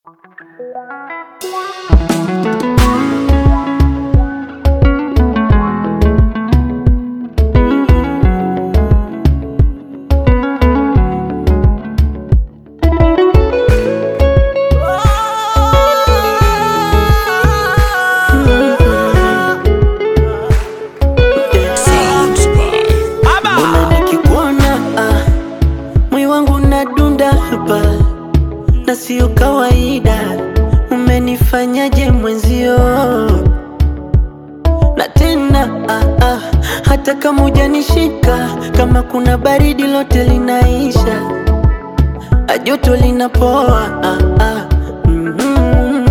Mbona nikikuona ah, mwi wangu nadunda hapa na sio kawaida. Umenifanyaje mwenzio? Na tena ah, ah, hata kama hujanishika, kama kuna baridi lote linaisha, ah, joto linapoa ah, ah, mm-hmm.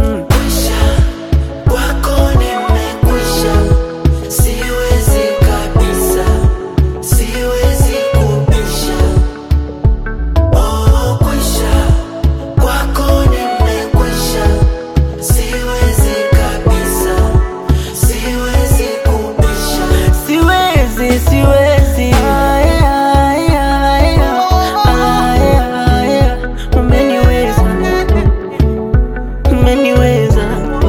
Kwako nimekwisha, siwezi kabisa, siwezi kubisha. Oh, kwisha, kwako nimekwisha, siwezi kabisa, siwezi kubisha. Siwezi, siwezi. Aya, aya, aya, aya, aya. Umeniweza, umeniweza.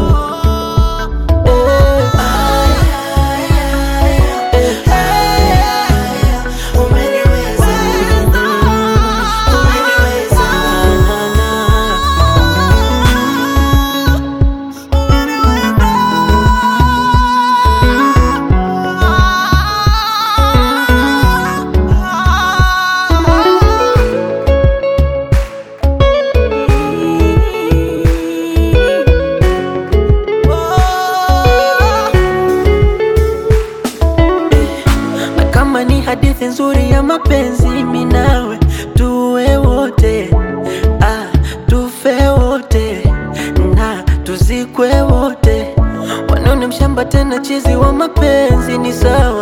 na kama ni hadithi nzuri ya mapenzi mimi nawe tuwe wote ah, tufe wote na tuzikwe wote wanone mshamba tena chizi wa mapenzi ni sawa